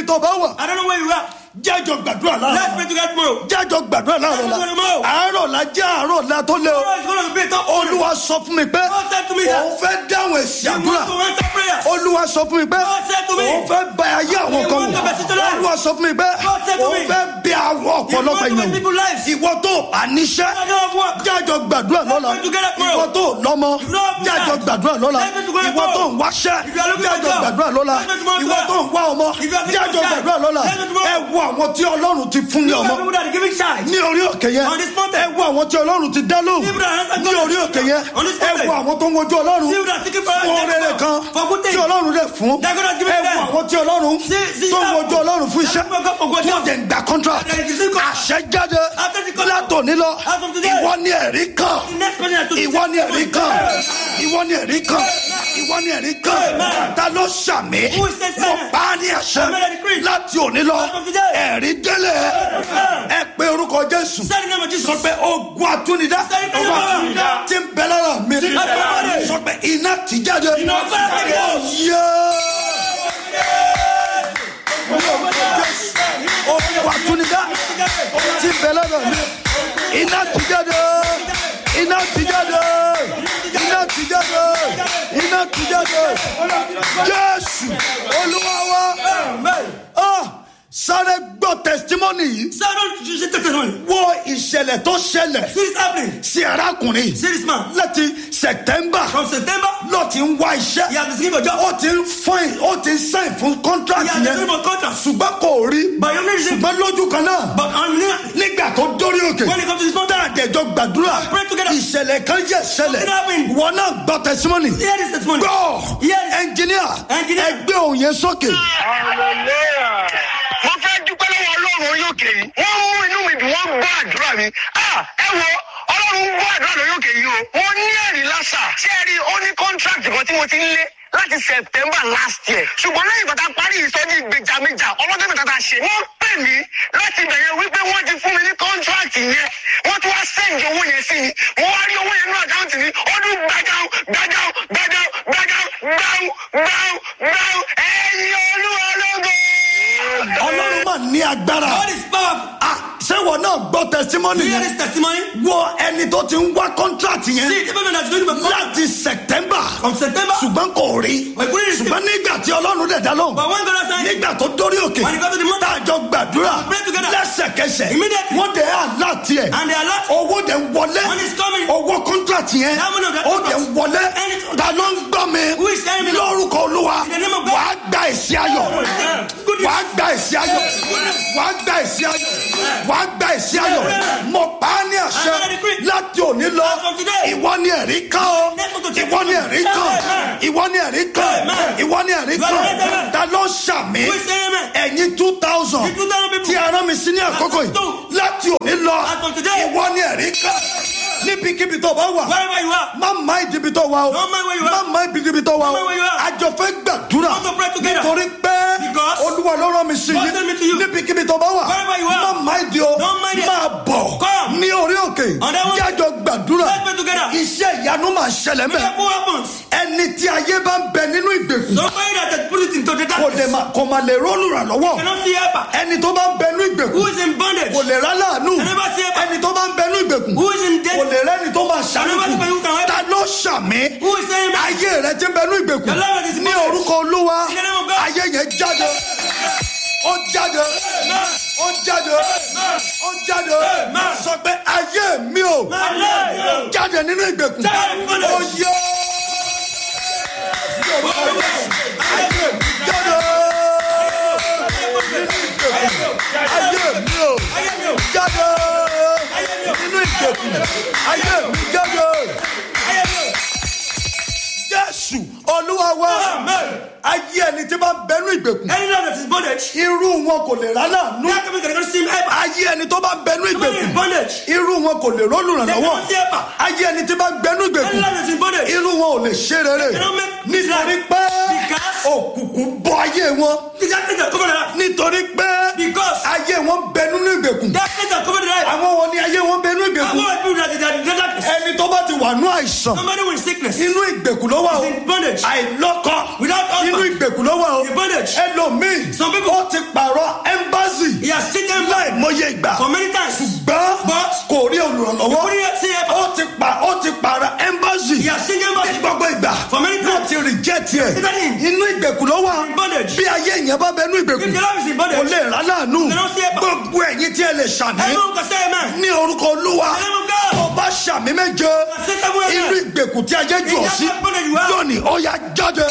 tó bá wà I don't know where you are. jájọ gbàdúrà Let's láàárọ̀ pray together tomorrow. jájọ gbàdúrà láàárọ̀ la Tomorrow. àárọ̀ la jẹ́ àárọ̀ la tó lé o Tomorrow is going to be a tough morning. olúwa sọ fún mi pé God said to me that òun fẹ́ dáhùn èsì you àdúrà want to answer prayers. olúwa sọ fún mi pé God said to me, òun fẹ́ bá ayé àwọn you kan want to wò message to life. olúwa sọ fún mi pé God said to òun me, fẹ́ bí àwọn You want ọ̀pọ̀lọpọ̀ to make èèyàn people lives. ìwọ tó àníṣẹ́ I don't have work. jájọ gbàdúrà lọ́la pray together tomorrow. ìwọ tó lọ́mọ You don't have jájọ business. gbàdúrà lọ́la Let's pray together ìwọ tó tomorrow. ń wáṣẹ́ If you are looking for jájọ a job, gbàdúrà lọ́la let's pray tomorrow. ìwọ tó ń wá ọmọ If you are looking jájọ for a child, gbàdúrà lọ́la let's pray tomorrow. ẹ wo àwọn tí ọlọ́run ti fún ní You ọmọ are people that are giving child. ní orí òkè yẹn On this mountain. ẹ wo àwọn tí ọlọ́run ti dá lóhùn People that answer ní God. orí òkè yẹn On this ẹ mountain. wo àwọn tó ń wojú ọlọ́run See that seeking for fún rere kan for good tí things. ọlọ́run rẹ̀ fún They're gonna give it ẹ wo them. àwọn tí ọlọ́run See- see tó ń that. wojú ọlọ́run fún iṣẹ́ That's what God for God tí ó job. dẹ̀ ń gba contract And it is in contract. àṣẹ jáde After the contract. látòní lọ As of today. ìwọ ni ẹ̀rí kan The next person that to ìwọ ni ẹ̀rí kan ìwọ ni ẹ̀rí kan ìwọ ni ẹ̀rí kan Amen. ta ló ṣàmì Who is this mo man? pa á ní àṣẹ Amen, I decree. láti òní lọ As of today. ẹ̀rí délé ẹ pé orúkọ jésù Say the name of Jesus. sọ pé ogun àtúnidá Say the name of Jesus. tí ń bẹ lára mi Say the name of Jesus. sọ pé iná ti jáde Iná ti jáde. Yé. ogun àtúnidá tí ń bẹ lára mi iná ti jáde iná ti jáde iná ti jáde iná ti jáde jésù olúwa wa Ah, sáré gbọ́ testimony yìí Say don't you should take testimony. wo ìṣẹ̀lẹ̀ tó ṣẹlẹ̀ See this happening. sí arákùnrin See this man. láti september From September, ló ti ń wá iṣẹ́ he has been given a job. ó ti ń fine ó ti ń sign fún He contract has been yẹn given a contract. ṣùgbọ́n kò rí But you need to ṣùgbọ́n lójú kan náà But I'm near. nígbà tó dórí òkè When it comes to this mountain, àjẹjọ gbàdúrà Pray together. ìṣẹ̀lẹ̀ kan yẹ ṣẹlẹ̀ Something happened. wọn náà gbọ́ testimony hear this testimony. gbọ́ Hear this. ẹnjìníà Engineer. ẹgbẹ́ òun yẹn sókè. mo fẹ́ dúpẹ́ lọ́wọ́ ọlọ́run orí òkè yìí wọ́n mú inú mi dùn wọ́n gbọ́ àdúrà mi Ah, ẹ wo ọlọ́run gbọ́ àdúrà lórí òkè yìí o mo ní ẹ̀rí lásà ṣé ẹ rí ó ní contract kan tí mo ti ń lé láti september last year ṣùgbọ́n lẹ́yìn ìgbà tá a parí ìsọjí ìgbèjàmíjà ọlọ́dún mẹ́ta tá a ṣe wọ́n pè mí láti bẹ̀rẹ̀ wípé wọ́n ti fún mi ní contract yẹn wọ́n tún wá sẹ́ǹdì owó yẹn sí mi mo wá rí owó yẹn ní àkáǹtì mi ọdún gbàjáwó gbàjáwó gbàjáwó gbàjáwó gbàjáwó gbàjáwó gbàjáwó ẹ̀yin olúwa lógo. ọlọ́run mà ní agbára God is powerful. Ah, ṣé wọn náà gbọ́ testimony You hear yẹn this testimony? wo ẹni tó ti ń wá contract yẹn See the people that's going to be contract láti september from September. ṣùgbọ́n kò rí But he couldn't receive- ṣùgbọ́n nígbà tí ọlọ́run dẹ̀ dá lóhùn But when God has signed, nígbà tó dórí òkè When he got to the mountain, táàjọ gbàdúrà pray together. lẹ́sẹ̀kẹsẹ̀ Immediately. wọ́n dẹ̀ àláàtì ẹ̀ and they are lot. owó dẹ̀ ń wọlé Money is coming. owó contract yẹn That money of that ó dẹ̀ ń contract. wọlé And it's- ta ló ń gbọ́ mi Who is telling me? lórúkọ olúwa In the name of God. wàá gba èsì ayọ̀ Goodness. wàá gba èsì ayọ̀ wàá gba èsì ayọ̀ wàá gba èsì ayọ̀ mo pa á ní àṣẹ I decree. láti òní lọ As from today. ìwọ ni ẹ̀rí kan o Next one to take ìwọ ni ẹ̀rí kan Amen. ìwọ ni ẹ̀rí kan Amen. ìwọ ni ẹ̀rí You are kan right, amen. ta ló ṣàmì Who is saying amen? ẹ̀yin two thousand The 2,000 people. tí a rán mi sí ní àkókò yìí Two. láti òní lọ As from today. ìwọ ni ẹ̀rí kan níbikíbi tó bá wà Wherever you are. má má ìdíbi tó wà o Don't mind where you má are. má ìdíbi tó wà o Don't mind where you are. àjọ fẹ́ gbàdúrà Want to pray together. nítorí pé Because olúwa ló rán mi sí God sent me to you. níbikíbi tó bá wà Wherever you are. má má ìdí o Don't mind it. máa bọ̀ Come. ní orí òkè On that one. jájọ gbàdúrà Let's pray together. iṣẹ́ ìyanu máa ṣẹlẹ̀ mẹ́ Miracle happens. ẹni tí ayé bá ń bẹ nínú ìgbèkùn Somebody that has put it into the kò lè darkness má kò má lè rọ́ọ̀lù rà lọ́wọ́ cannot see helper. ẹni tó bá ń bẹ nínú ìgbèkùn Who is in bondage? kò lè rà láàánú Can never see helper. ẹni tó bá ń bẹ nínú ìgbèkùn Who is in kò debt? lè rẹ́ni tó máa Can never see ṣàlùkù who can help. ta ló ṣàmì Who is saying that? ayé rẹ ti ń bẹ nínú ìgbèkùn The Lord is ní bondage. orúkọ olúwa In the name of God. ayé yẹn jáde ó jáde ó jáde ó jáde Amen. sọ pé ayé mi ò Amen. jáde nínú ìgbèkùn Jáde nínú ìgbèkùn. ó yẹ ayé mi jáde ayé mi ò jáde nínú ìgbèkùn ayé mi jáde jésù olúwa wa ayé ẹni tí bá ń bẹnu ìgbèkùn Any love that is bondage, irú wọn kò lè rà láàánú that coming cannot see helper. ayé ẹni tó bá ń bẹnu Somebody in ìgbèkùn bondage, irú wọn kò lè rọ́ọ̀lù they rànlọ́wọ́ cannot see helper. ayé ẹni tí bá ń bẹnu Any ìgbèkùn love that is in bondage, irú wọn ò lè ṣe rere cannot make nítorí pé Because- òkùnkùn bọ ayé wọn the darkness that covered the life. nítorí pé Because ayé wọn bẹ nínú ìgbèkùn darkness that covered the life. àwọn wọn ni ayé wọn bẹ nínú I ìgbèkùn want people that is in the darkness. ẹni tó bá ti wà nú àìsàn Somebody with sickness. inú ìgbèkùn ló wà o Is in bondage. àìlọ́kọ Without husband. inú ìgbèkùn ló wà o In bondage. ẹlòmíì Some people- ó ti pààrọ̀ ẹ́mbásì He has taken láì mọye ìgbà for many times. gbọ́n But kò rí olùrànlọ́wọ́ He couldn't see help. ó ti pa ó ti pààrọ̀ ẹ́mbásì He has taken ní gbogbo ìgbà For many wọ́n times. ti rìjẹ́tì ẹ̀ Is that him? inú ìgbèkùn ló wà In bondage. bí ayé ìyẹn bá bẹ inú ìgbèkùn If the Lord is in kò bondage. lè rà láàánú They don't see help. gbogbo ẹ̀yin tí ẹ lè ṣàmì Everyone can say amen. ní orúkọ olúwa In the name of God. tó bá ṣàmì méje Say seven amen. inú ìgbèkùn tí ayé jù In ọ that sí bondage you are. lónìí ó yá jáde.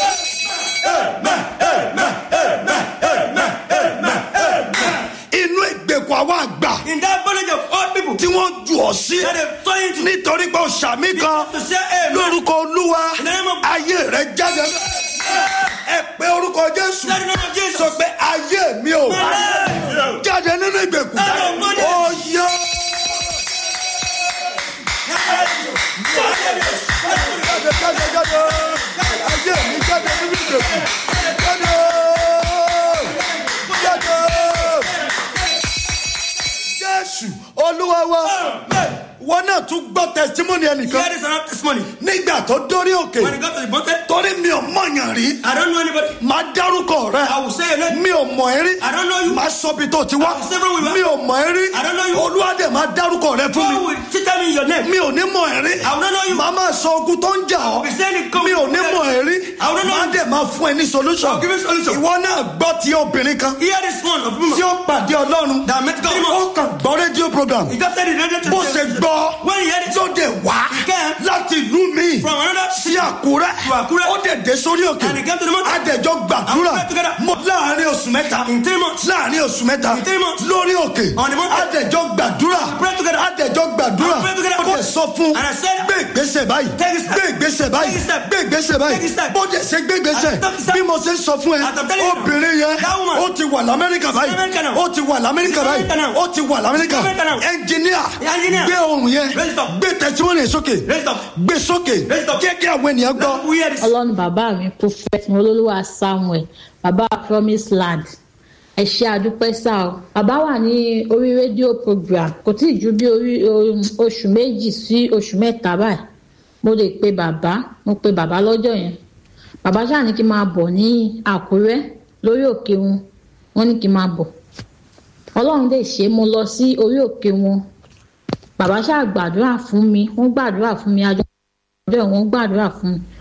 inú ìgbèkùn àwọn àgbà In that bondage of all people. tí wọ́n jù ọ sí That they throw you into. nítorí pé o ṣàmì kan To say amen. lórúkọ olúwa In the name of- ayé rẹ jáde ẹ pé orúkọ jésù Say the name of Jesus. sọ pé ayé mi ò Amen. jáde nínú ìgbèkùn Out of bondage. ó yá jáde jáde jáde ayé mi jáde nínú ìgbèkùn jáde jáde jésù olúwa wa wọn náà tún gbọ́ testimony ẹnìkan Here is another testimony. nígbà tó dórí òkè When he got to the mountain, torí mi ò mọ̀yàn rí I don't know anybody. máa dárúkọ rẹ I will say your name. mi ò mọ̀ ẹ́ rí I don't know you. máa sọ bí tó ti wá I will say where we were. mi ò mọ̀ ẹ́ rí I don't know you. olúwadé máa dárúkọ rẹ fún mi God will tell me your name. mi ò ní mọ̀ ẹ́ rí I will not know you. màá máa sọ ogun tó ń jà ọ́ be saying it come- mi ò ní mọ̀ ẹ́ rí I will not know máa you. dẹ̀ máa fún ẹ ní solution I'll give you solution. ìwọ náà gbọ́ ti obìnrin kan Here is one of women tí ó pàdé ọlọ́run that met God. ó kàn gbọ́ rédíò program He just said he ready to bó ṣe gbọ́ When he heard it ló dé wá He came láti ìlú mi from another sí àkúrẹ́ To Àkúrẹ́. ó dẹ̀ dé sórí òkè And he came to the mountain. adẹ̀jọ́ gbàdúrà And we prayed together. mo láàrin oṣù mẹ́ta in three months. láàrin oṣù mẹ́ta In three months. lórí òkè On the mountain. adẹ̀jọ́ gbàdúrà prayed together. adẹ̀jọ́ gbàdúrà And we prayed together. ó dẹ̀ sọ fún And I said, gbé ìgbésẹ̀ báyìí Take a step. gbé ìgbésẹ̀ báyìí Take a step. gbé ìgbésẹ̀ báyìí Take a step. bó dẹ̀ ṣe gbé ìgbésẹ̀ And take a step. bí mo ṣe ń sọ fún ẹ As I'm telling you now. obìnrin yẹn That woman. ó ti wà lamẹ́ríkà báyìí America now. ó ti wà lamẹ́ríkà She's báyìí America now. ó ti wà lamẹ́ríkà She's America now. ẹnjìníà Engineer. gbé ohun yẹn Raise it up. gbé tẹsíwọ́nì sókè Raise it up. gbé sókè Raise it up. jẹ́ kí àwọn ènìyàn gbọ́. We hear this. ọlọ́run bàbá mi prophet olólùwà samuel bàbá promise land ẹ ṣe àdúpẹ́ sá o bàbá wà ní orí rédíò program kò tí ì ju bí orí um, oṣù méjì sí oṣù mẹ́ta báyìí mo lè pe bàbá mo pe bàbá lọ́jọ́ yẹn bàbá ṣáà ní kí n máa bọ̀ ní àkúrẹ́ lórí òkè wọn wọ́n ní kí n máa bọ̀ ọlọ́run lè ṣe é, mo lọ sí orí òkè wọn bàbá ṣáà gbàdúrà fún mi wọ́n gbàdúrà fún mi àjọ ọjọ́ wọn gbàdúrà fún mi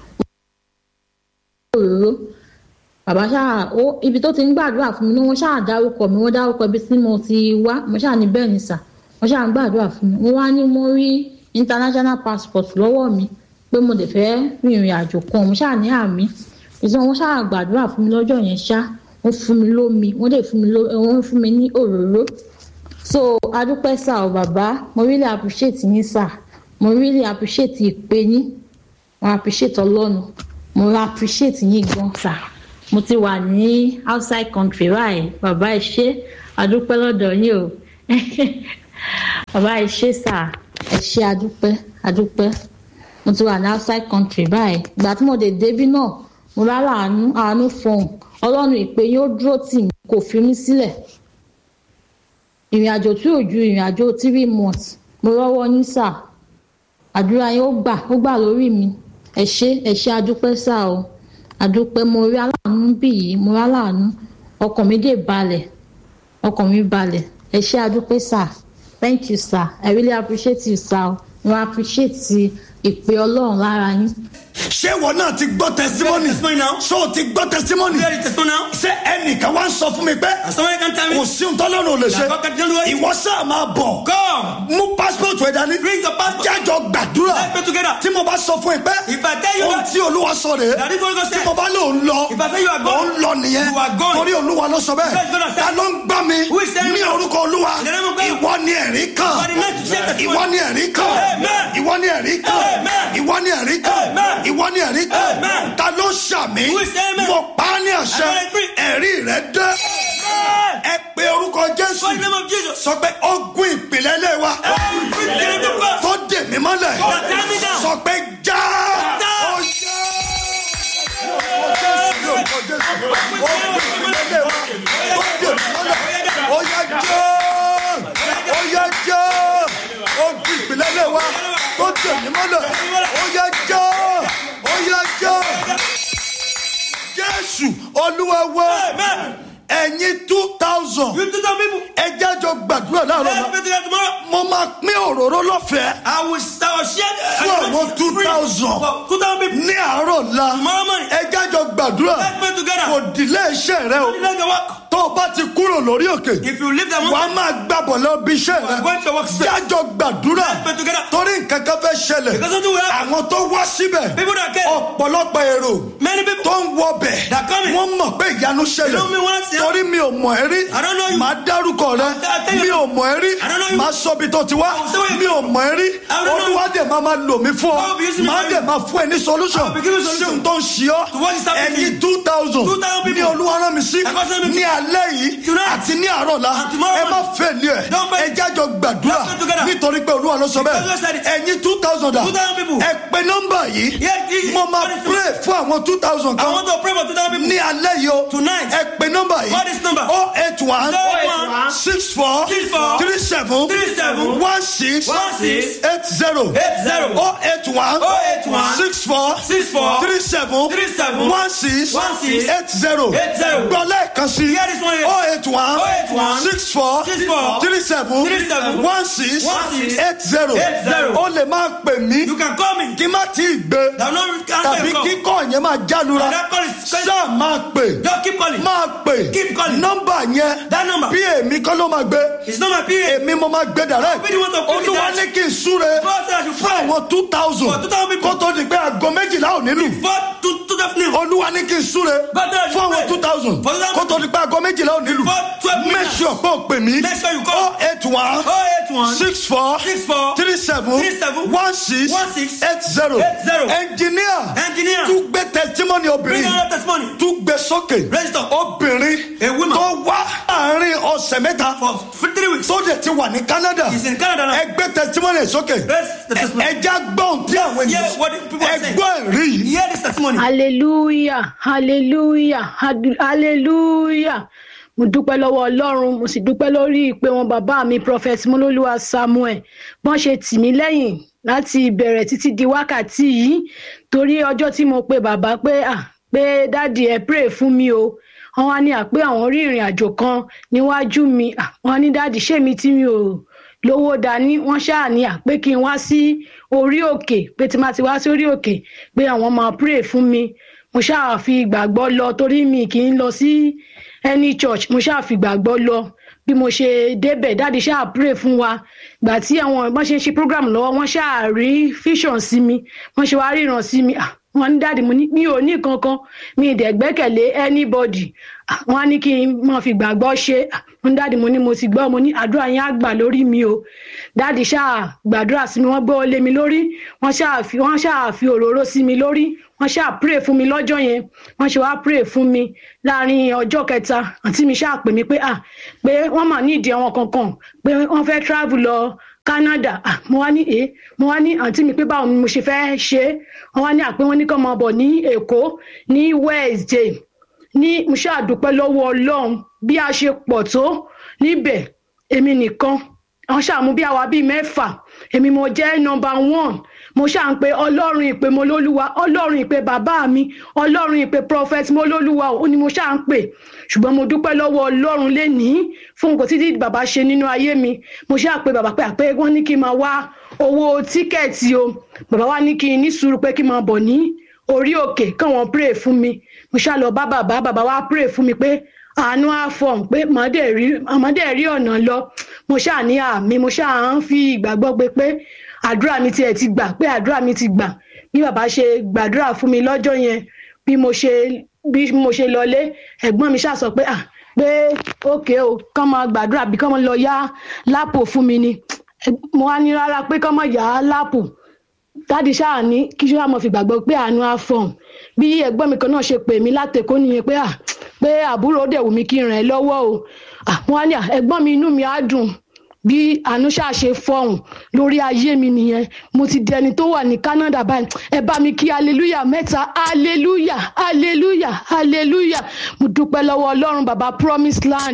òróró bàbá ṣáà ó ibi tó ti ń gbàdúrà fún mi ni wọ́n ṣáà dárúkọ mi wọ́n dárúkọ ibi tí mo ti wá mo ṣáà ní bẹ́ẹ̀ ni sà wọ́n ṣáà ń gbàdúrà fún mi wọ́n wá ní mo rí international passport lọ́wọ́ mi pé mo lè fẹ́ rìnrìn àjò kan mo ṣáà ní àmì ìṣàn wọ́n ṣáà gbàdúrà fún mi lọ́jọ́ yẹn ṣá wọ́n fún mi lómi wọ́n dẹ̀ fún mi ló wọ́n fún mi ní òróró so adúpẹ́ sà ọ́ bàbá mo really appreciate yín sà mo really appreciate ìpè yín mo appreciate ọlọ́run mo appreciate yín gan sà mo ti wà ní outside country báyìí bàbá ẹ ṣé adúpẹ́ lọ́dọ̀ yín o bàbá ẹ ṣé sà ẹ ṣé adúpẹ́ adúpẹ́ mo ti wà ní outside country báyìí ìgbà tí mo dé débí náà mo rárá àánú àánú fọhùn ọlọ́run ìpè yín ó dúró tì mí kò fi mí sílẹ̀ ìrìn àjò tí ò ju ìrìn àjò three months mo rọ́wọ́ yín sà àdúrà yín ó gbà ó gbà lórí mi ẹ ṣé ẹ ṣé adúpẹ́ sà o adúpẹ́ mo rí aláàánú bí yìí mo rí aláàánú ọkàn mi dé balẹ̀ ọkàn mi balẹ̀ ẹ ṣé adúpẹ́ sà thank you sir i really appreciate you sir o mo appreciate ìpè ọlọ́run lára yín. ṣé ìwọ náà ti gbọ́ testimony testimony now. ṣé o ti gbọ́ testimony You hear the testimony now. ṣé ẹnìkan wá ń sọ fún mi pé And somebody can tell kò me. sí ohun tọ́lọ́run ò lè ṣe That God can do it. ìwọ sáà máa bọ̀ Come. mú passport ẹ̀ dání Bring your passport. jájọ gbàdúrà Let's pray together. tí mo bá sọ fún ẹ pé If I tell you ohun that- tí olúwa sọ rèé That is what God tí said. mo bá lò ń lọ If I say you are ò going, ń lọ nìyẹn you are going. torí olúwa ló sọ bẹ́ẹ̀ God has said. ta ló ń gbá mi Who is telling ní me? orúkọ olúwa In the name of God. ìwọ ni ẹ̀rí kan You are the next to say testimony. ìwọ ni ẹ̀rí kan Amen. ìwọ ni ẹ̀rí kan Amen. ìwọ ni ẹ̀rí kan Amen. ìwọ ni ẹ̀rí kan Amen. ta ló ṣàmì Who is amen? mo pa á ní àṣẹ I agree. ẹ̀rí rẹ dé Amen. ẹ pe orúkọ jésù For the name of Jesus. sọ pé ogun ìpìlẹ̀ ilé wa Every spirit of God. tó dè mí mọ́lẹ̀ God, tie me down. sọ pé já Já. ó já. Orúkọ Jésù, ogun ìpìlẹ̀ ilé wa tó dè mí mọ́lẹ̀ ó yá já ó yá já ogun ìpìlẹ̀ ilé wa tó tẹ̀ mí mọ́lẹ̀ ó yẹ jọ́ ó yẹ jọ́ jésù olúwa wá Amen. ẹ̀yin two thousand You two thousand people. ẹ jájọ gbàdúrà láàárọ̀ Let's náà pray together tomorrow. mo máa pín òróró lọ́fẹ̀ẹ́ I will, I will share. I Fún will àwọn free 2,000. for Two thousand people. ní àárọ̀ la Tomorrow morning. ẹ jájọ gbàdúrà Let's pray together. kò dìlé iṣẹ́ rẹ o Let the work. tó o bá ti kúrò lórí òkè If you leave the wàá mountain, máa gbàbọ̀ lọ bí iṣẹ́ you are rẹ going to work straight. jájọ gbàdúrà Let's pray together. torí nǹkan kan fẹ́ ṣẹlẹ̀ Because something will happen. àwọn tó wá síbẹ̀ People that came. ọ̀pọ̀lọpọ̀ èrò Many people. tó ń wọbẹ̀ That coming. wọ́n mọ̀ pé ìyanu ṣẹlẹ̀ You know me once, yeah? torí mi ò mọ̀ ẹ́ rí I don't know you. màá dárúkọ rẹ I'll tell you. mi ò mọ̀ ẹ́ rí I don't know you. màá sọ ibi tó ti wá I'll say where you mi ò mọ̀ ẹ́ rí I don't know you. olúwa dẹ̀ máa máa lò mí fún ọ I will be using it màá for dẹ̀ you. máa fún ẹ ní solution I will be giving you solution. sí ohun tó ń ṣe ọ́ To what is happening to ẹ̀yin you. two thousand 2,000 people. ní olúwa rán mi sí I got sent me ní to- alẹ́ yìí Tonight. àti ní àárọ̀ la And tomorrow ẹ má morning. fẹ́ lé ẹ̀ Don't fail. ẹ jájọ gbàdúrà Let's pray together. nítorí pé olúwa ló sọ Because God said bẹ́ẹ̀ it. ẹ̀yin two thousand dà 2,000 people. ẹ pe nọ́mbà yìí Yeah, yeah, mo máa what is it? pray fún àwọn two thousand I kan want to pray for two thousand people. ní alẹ́ yìí o Tonight. ẹ pe nọ́mbà yìí What is number? oh eight one 081 six four 64 three seven 37 one six 16 eight zero 80 oh eight one 081 six four 64 three seven 37 one six 16 eight zero 80 gbọ́ lẹ́ẹ̀kan sí Hear this one here. oh eight one 081 six four 64 three seven 37 one six 16 eight zero 80 o lè máa pè mí You can call me. kí má tí ì gbé That no answer tàbí your call. kíkọ́ yẹn máa jálura And that call is sáà máa pè Just keep calling. máa pè Keep calling. nọ́mbà yẹn That number. bí èmi kọ́ ló máa gbé It's not my PA. èmi mo máa gbé dàrẹ́ Where do you want to put it olúwa at? ní kí n súre God said I should fún pray. àwọn two thousand For 2,000 people. kó tó di pé aago méjìlá ò nílù For two two thousand. olúwa ní kí n súre God said I should fún àwọn pray. two thousand For 2,000 kó tó di pé aago méjìlá ò nílù For 12 make minutes. sure pé o pè mí Make sure you call. oh eight one Oh eight one six four six four three seven three seven one six one six eight zero eight zero. engineer engineer. tún gbé testimony Bring obìnrin another testimony. tún gbé sókè Register. obìnrin A woman. tó wá láàrin ọ̀sẹ̀ mẹ́ta For for three weeks. tó dẹ̀ ti wà ní Canada He's in Canada now. ẹ gbé testimony sókè Raise the testimony. ẹja gbọ́n tí àwọn hear what the people are ẹ saying. gbọ́ ẹ̀rí yìí Hear this testimony. hallelujah hallelujah hadu- hallelujah mo dúpẹ́ lọ́wọ́ ọlọ́run mo sì dúpẹ́ lórí ìpè wọn bàbá mi prophet molólúwa samuel bọ́n ṣe tì mí lẹ́yìn láti ìbẹ̀rẹ̀ títí di wákàtí yìí torí ọjọ́ tí mo pe bàbá pé ah pé dáàdi ẹ pray fún mi o wọn wá ní àpé àwọn rí ìrìn àjò kan níwájú mi Ah, wọn ní dáàdi ṣé mi tí mi ò lówó dání wọn ṣáà ní àpé kí n wá sí orí òkè pé tí má ti wá sí orí òkè pé àwọn máa pray fún mi mo ṣáà fi ìgbàgbọ́ lọ torí mi kì í lọ sí any church mo ṣáà fi ìgbàgbọ́ lọ bí mo ṣe débẹ̀ dáàdi ṣáà pray fún wa gbà tí àwọn ìbọn ṣe ń ṣe program lọ́wọ́ wọ́n ṣáà rí vision sí mi wọ́n ṣe wá ríran sí mi Ah, wọ́n ní dáàdi mo ní mi ò ní kankan mi ì dẹ̀ gbẹ́kẹ̀lé anybody Ah, wọ́n á ní kí n máa fi gbàgbọ́ ṣe Ah, wọ́n ní dáàdi mo ní mo ti gbọ́ mo ní àdúrà yẹn á gbà lórí mi o dáàdi ṣáà gbàdúrà sí mi wọ́n gbọ́ lé mi lórí wọ́n ṣáà fi wọ́n ṣáà fi òróró sí mi lórí wọ́n ṣáà pray fún mi lọ́jọ́ yẹn wọ́n ṣe wá pray fún mi láàrin ọjọ́ kẹta àǹtí mi ṣáà pè mí pé ah pé wọ́n mà ní ìdí àwọn kankan pé wọ́n fẹ́ travel lọ Canada ah mo wá ní eh mo wá ní àǹtí mi pé báwo ni mo ṣe fẹ́ ṣe é wọ́n wá ní àpé wọ́n ní kàn máa bọ̀ ní Èkó ní Wednesday ní mo ṣáà dúpẹ́ lọ́wọ́ Ọlọ́run bí a ṣe pọ̀ tó níbẹ̀ èmi nìkan wọ́n ṣàmú bí àwa bíi mẹ́fà èmi mo jẹ́ nọmba one mo ṣáà ń pe ọlọ́run ìpè mo lólúwa ọlọ́run ìpè bàbá mi ọlọ́run ìpè prophet mo lólúwa ó ní mo ṣáà ń pè ṣùgbọ́n mo dúpẹ́ lọ́wọ́ ọlọ́run lénìí fún nǹkan títí bàbá ṣe nínú ayé mi mo ṣáà pe bàbá pé àpé wọ́n ní kí n máa wá owó tíkẹ́ẹ̀tì o bàbá wa ní kí n ní sùúrù pé kí n máa bọ̀ ní orí òkè káwọn pray fún mi mo ṣáà lọ bá bàbá bàbá wa pray fún mi pé àánú àfọ̀n pé màdé rí ọ̀nà lọ mo ṣáà ní àmì mo ṣáà ń fi ìgbàgbọ́ pé pé àdúrà mi tiẹ̀ ti gbà pé àdúrà mi ti gbà bí bàbá ṣe gbàdúrà fún mi lọ́jọ́ yẹn bí mo ṣe bí mo ṣe lọlé ẹ̀gbọ́n mi ṣáà sọ pé ah pé ókè o kán máa gbàdúrà bí kán máa lọ yá lápò fún mi ni mo wá ní rárá pé kán máa yá lápò dáàdi ṣáà ní kí ṣáà mo fi gbàgbọ́ pé àánú àfọ̀n bí ẹ̀gbọ́n mi kan náà ṣe pè mí látẹ̀kọ́ nìyẹn pé ah pé àbúrò dẹ̀ wù mí kí n ràn ẹ́ lọ́wọ́ o àwọn á ní ẹ̀gbọ́n mi inú mi á dùn bí ànúṣà ṣe fọhùn lórí ayé mi nìyẹn mo ti di ẹni tó wà ní Canada báyìí ẹ bá mi kí hallelujah mẹ́ta hallelujah hallelujah hallelujah mo dúpẹ́ lọ́wọ́ Ọlọ́run bàbá promise land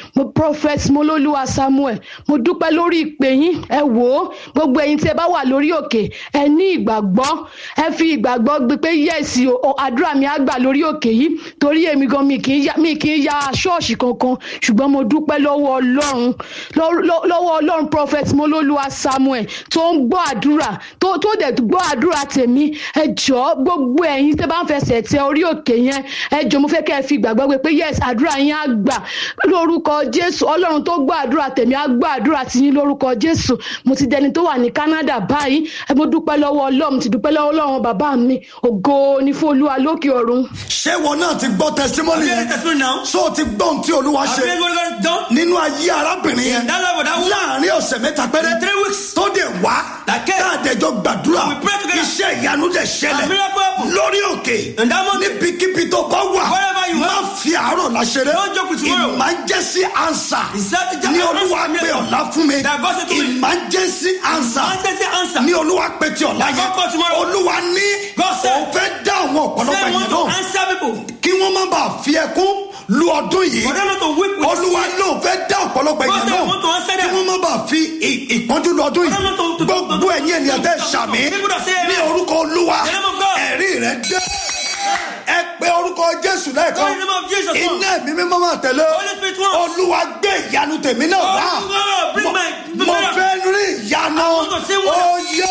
mo prophet mololuwa samuel mo dúpẹ́ lórí ìpè yín ẹ wò ó gbogbo ẹ̀yin tí ẹ bá wà lórí òkè ẹ ní ìgbàgbọ́ ẹ fi ìgbàgbọ́ gbé pé yẹ́sì o àdúrà mi á gbà lórí òkè yìí torí èmi gan mi kì í ya mi kì í ya ṣọ́ọ̀ṣì kankan ṣùgbọ́n mo dúpẹ́ lọ́wọ́ ọlọ́run lọ́- lọ́- lọ́wọ́ ọlọ́run prophet mololuwa samuel tó ń gbọ́ àdúrà tó tó dẹ̀ gbọ́ àdúrà tèmi ẹ jọ̀ọ́ gbogbo ẹ̀yin tẹ́ bá ń fẹsẹ̀ tẹ orí òkè yẹn ẹ jọ̀ọ́ mo fẹ́ kẹ́ ẹ fi ìgbàgbọ́ gbé pé yes àdúrà yín á gbà lórúkọ jésù ọlọ́run tó gbọ́ àdúrà tèmi á gbọ́ àdúrà tiyín lórúkọ jésù mo ti dẹni tó wà ní canada báyìí ẹ mo dúpẹ́ lọ́wọ́ ọlọ́run mo ti dúpẹ́ lọ́wọ́ ọlọ́run bàbá mi ògo ni fún olúwa lókè ọ̀run. ṣé wọn náà ti gbọ́ testimony Have you heard yẹn testimony now? so o ti gbọ́ ohun tí olúwa Have you ṣe heard what God has done? nínú ayé arábìnrin yẹn That life of that woman. láàrin ọ̀sẹ̀ mẹ́ta péré In three weeks. tó dẹ̀ wá That came. káàdẹ̀jọ gbàdúrà We pray together. iṣẹ́ ìyanu dẹ̀ A ṣẹlẹ̀ miracle happened. lórí òkè In that mountain. níbikíbi tó bá wà Wherever you má are. fi àárọ̀ láṣẹrẹ Don't joke with tomorrow. emergency answer Is that the- ní olúwa answer pé miracle? ọ̀la fún mi That God said to me. emergency answer Emergency answer. ní olúwa pé ti ọ̀la That God yẹn called tomorrow. olúwa ní God said. òun fẹ́ dá àwọn ọ̀pọ̀lọpọ̀ Say ènìyàn want to náà answer people. kí wọ́n má bàa fi ẹkún lu ọdún yìí For them not to weep with olúwa ló fẹ́ dá ọ̀pọ̀lọpọ̀ God ènìyàn said, náà want to answer kí them. wọ́n má bàa fi ì- ìpọ́njú lu ọdún For them not to- yìí to- gbogbo to- ẹ̀yin ènìyàn tẹ́ ṣàmì People that say ní amen. orúkọ olúwa The name of God. ẹ̀rí rẹ̀ dé ẹ pé orúkọ jésù lẹ́ẹ̀kan Call the name of Jesus once. iná ẹ̀mí mímọ́ máa tẹ̀lé Holy Spirit once. olúwa gbé ìyanu tèmi náà Oh, wá God, bring Mo- my- the mo miracle. fẹ́ rí ìyanu want to see wonders. oyè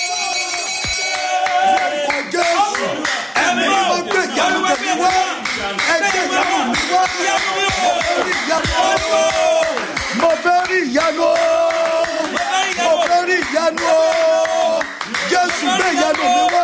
orúkọ jésù ẹ̀mí mímọ́ gbé ìyanu tèmi wá ẹgbẹ́ ìyanu mi wá mo fẹ́ rí ìyanu mo fẹ́ rí ìyanu jésù gbé ìyanu mi wá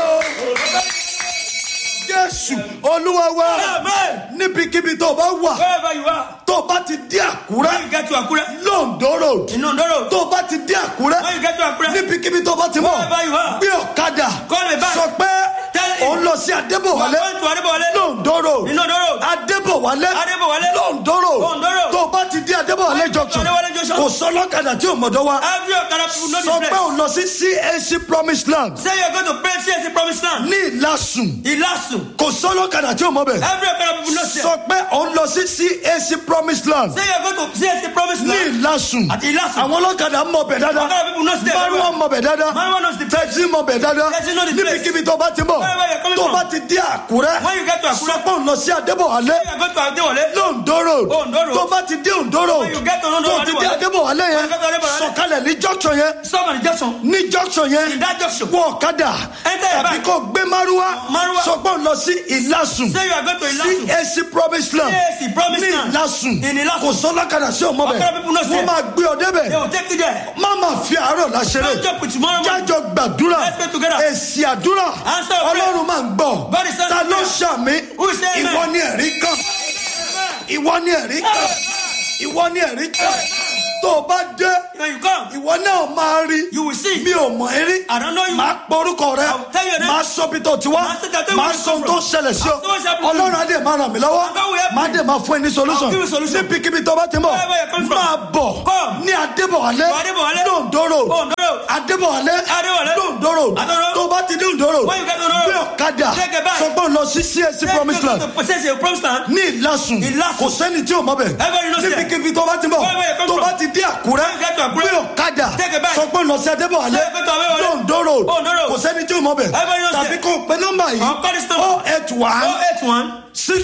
jésù olúwa wa Amen. níbikíbi tó o bá wà Wherever you are. tó o bá ti dé When àkúrẹ́ you get to Akure. londo road In Ondo Road. tó o bá ti dé àkúrẹ́ When you get to Akure. níbikíbi tó o bá ti mọ̀ Wherever you are. gbé ọ̀kadà Call me back. sọ pé Tell him. òun lọ sí You are adébọ̀wálé going to Adebowale. londo road In Ondo Road. adébọ̀wálé Adébọ̀wálé. londo road Ondo Road. tó o bá ti dé adébọ̀wálé When you get to junction Adébọ̀wálé junction. kò sọ lọ́kadà tí o mọ̀dọ́ wa Every Okada people know sọ the pé place. òun lọ sí cac promised land Say you're going to pray CSC promised land. ní ìlàsùn Ilasu. kò sọ lọ́kadà tí o mọ̀ bẹ̀ Every Okada people know sọ there. pé òun lọ sí cac promised land Say you're going to CSC promised ní land. ìlàsùn At Ilasu. àwọn ọlọ́kadà mọ̀ bẹ̀ dáadáa Okada people know there. márùn mọ̀ bẹ̀ dáadáa Maruwa knows the place. tẹ̀sí mọ̀ bẹ̀ dáadáa Tẹ́sí know the place. níbikíbi tó bá ti mọ̀ Wherever you're coming tó from. bá ti dé àkúrẹ́ When you get to sọ Akure. pé òun lọ sí adébọ̀wálé You're going to Adebowale. lóńdó road Ondo Road. tó bá ti dé òǹdó road When you get to Ondo tó Road, ti dé adébọ̀wálé When yẹn you get to Adebowale. sọ̀kalẹ̀ ní junction yẹn Stop at the junction. ní junction yẹn In that junction. wọ ọ̀kadà Enter your tàbí bag. kò gbé márúwá Márúwá. sọ pé òun lọ sí ìlàsùn Say you are going to Ilasu. cac promised land CSC promised ní land. ìlàsùn In Ilasu. kò sọ lọ́kadà sí ọmọ Okada people know bẹ̀ there. wọ́n máa gbé ọ They débẹ̀ will take you there. má máa fi àárọ̀ láṣẹrẹ Don't joke with tomorrow morning. jájọ gbàdúrà Let's pray together. èsì àdúrà Answer of prayer. ọlọ́run máa ń gbọ́ God is answering ta ló prayer. ṣàmì Who is saying ìwọ amen? ni ẹ̀rí kan ìwọ ni ẹ̀rí kan ìwọ ni ẹ̀rí kan tó o bá dé When you come, ìwọ náà máa rí you will see. mi ò mọ̀ ẹ́ rí I don't know you. máa pọ orúkọ rẹ I will tell you that. máa sọ bí tó ti wá Máa sọ that máa where you sọ come ohun tó from. ṣẹlẹ̀ sí ọ I'll say what's happening to ọlọ́run you. á dẹ̀ máa ràn mí lọ́wọ́ God will help máa you. dẹ̀ máa fún ẹ ní solution I'll give you solution. níbikíbi tó bá ti mọ̀ Wherever you're coming from. máa bọ̀ Come. ní adébọ̀wálé To Adébọ̀wálé. lóńdó road Ondo Road. adébọ̀wálé Adébọ̀wálé. lóńdó road Adó Road. tó bá ti dé òǹdó road When you get to Ondo Road. gbé ọ̀kadà Take a bike. sọ pé òun lọ sí cac Say promised you land go to possess your promised land. ní ìlàsùn Ìlàsùn. kò sẹ́ni tí ò mọ̀ bẹ̀ Everybody knows there. níbikíbi tó bá ti mọ̀ Wherever you come tó from. bá ti dé àkúrẹ́ When you get to Àkúrẹ́. gbé ọ̀kadà Take a bike. sọ pé òun lọ sí adébọ̀wálé Say you go to Adébọ̀wálé. lóńdó road Ondo Road. kò sẹ́ni tí ò mọ̀ bẹ̀ Everybody knows tàbí there. kò pé nọ́mbà yìí I'll call this number. oh eight one 081 six